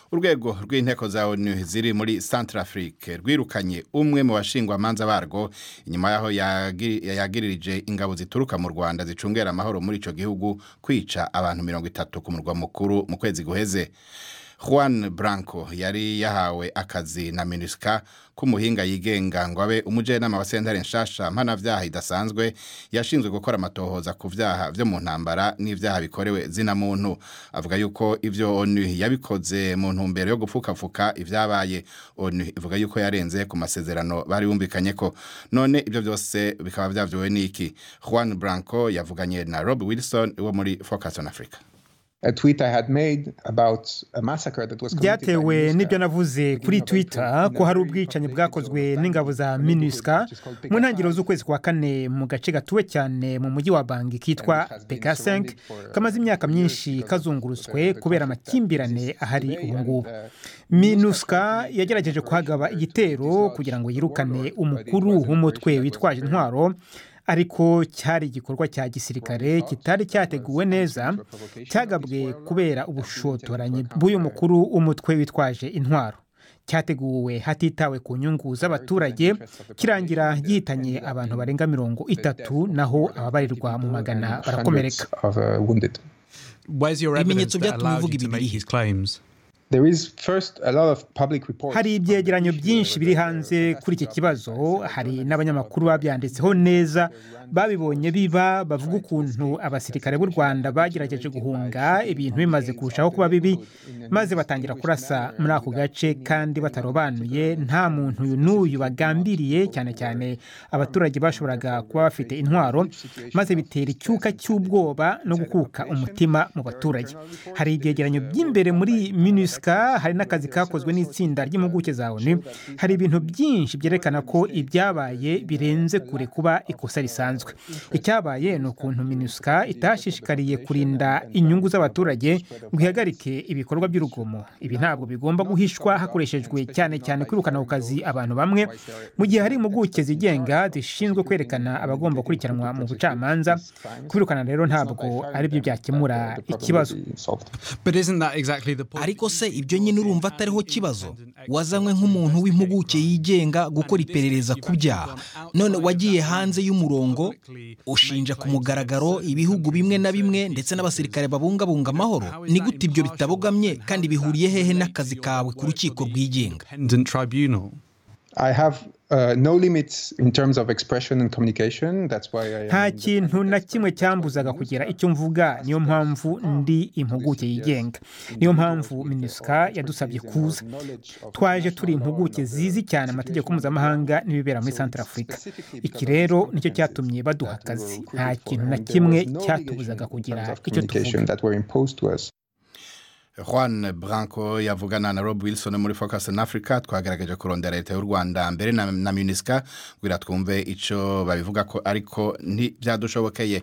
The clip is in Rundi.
urwego rw'inteko za onu ziri muri centrafrique rwirukanye umwe mu bashingwamanza barwo inyuma yaho yagi- yagiririje ingabo zituruka mu rwanda zicungera amahoro muri ico gihugu kwica abantu mirongo itatu ku murwa mukuru mu kwezi guheze Juan Branco yari yahawe akazi na MINUSCA k'umuhinga yigenga ngo abe umujenama wa sentare nshasha mpanavyaha idasanzwe yashinzwe gukora amatohoza ku vyaha vyo mu ntambara n'ivyaha bikorewe zina muntu avuga yuko ivyo ONU yabikoze mu ntumbero yo gupfukafuka ivyabaye ONU ivuga yuko yarenze ku masezerano bari bumvikanye ko none ivyo vyose bikaba vyavyowe n'iki Juan Branco yavuganye na Rob Wilson wo muri Focus on Africa a tweet I had made about a massacre that was committed by byatewe MINUSCA n'ibyo navuze kuri in twitter November ko hari in a ubwicanyi very bwakozwe political n'ingabo za group minusca which is called mu PKK. ntangiriro z'ukwezi kwa kane mu gace gatuwe cyane mu mujyi wa bangi kitwa And it has been pk5 surrounded for, kamaze imyaka years myinshi because of kazungurutswe the kubera conflict that amakimbirane exists ahari today ubu and, ngubu uh, minusca yagerageje kuhagaba igitero kugira ngo yirukane umukuru w'umutwe witwaje intwaro ariko cyari igikorwa cya gisirikare kitari cyateguwe neza cyagabwe kubera ubushotoranyi bw'uyu mukuru w'umutwe witwaje intwaro cyateguwe hatitawe ku nyungu z'abaturage kirangira gihitanye abantu barenga mirongo itatu naho ababarirwa mu magana barakomereka hundreds of uh, wounded. Where's your Ibimenyetso evidence that byatuma allows uvuga you to ibi make birihe? these claims? There is first a lot of public reports. hari ibyegeranyo byinshi biri hanze kuri iki kibazo hari n'abanyamakuru babyanditseho neza babibonye biba bavuga ukuntu abasirikare b'u rwanda bagerageje guhunga ibintu bimaze kurushaho kuba bibi maze batangira kurasa muri ako gace kandi batarobanuye nta muntu uyu n'uyu bagambiriye cyane cyane abaturage bashoboraga kuba bafite intwaro maze bitera icyuka cy'ubwoba no gukuka umutima mu baturage hari ibyegeranyo by'imbere muri minusca hari n'akazi kakozwe n'itsinda ry'impuguke za onu hari ibintu byinshi byerekana ko ibyabaye birenze kure kuba ikosa risanzwe icyabaye ni ukuntu minusca itashishikariye kurinda inyungu z'abaturage ngo ihagarike ibikorwa by'urugomo ibi ntabwo bigomba guhishwa hakoreshejwe cyane cyane kwirukana ku kazi abantu bamwe mu gihe hari impuguke zigenga zishinzwe kwerekana abagomba gukurikiranwa mu bucamanza kwirukana rero ntabwo ari byo byakemura ikibazo Solved. But isn't that exactly the point? ariko se ibyo nyine urumva atariho kibazo wazanywe nk'umuntu w'impuguke yigenga gukora iperereza ku byaha none wagiye hanze y'umurongo ushinja ku mugaragaro ibihugu bimwe na bimwe ndetse n'abasirikare babungabunga amahoro ni gute ibyo bitabogamye kandi bihuriye hehe n'akazi kawe ku rukiko rwigenga Independent tribunal. I have uh, no limits in terms of expression and communication. That's why I nta am kintu na kimwe cyambuzaga kugira icyo mvuga niyo mpamvu ndi impuguke yigenga niyo mpamvu minusca yadusabye kuza twaje turi impuguke zizi cyane amategeko mpuzamahanga n'ibibera muri centre africa iki rero nicyo cyatumye baduha akazi nta kintu na kimwe cyatubuzaga kugira icyo tuvuga communication that were imposed to us. Juan Branco yavugana na Rob Wilson muri Focus on Africa twagaragaje kurondera leta y'u Rwanda mbere na, na MINUSCA kugira twumve ico babivuga ko ariko ntibyadushobokeye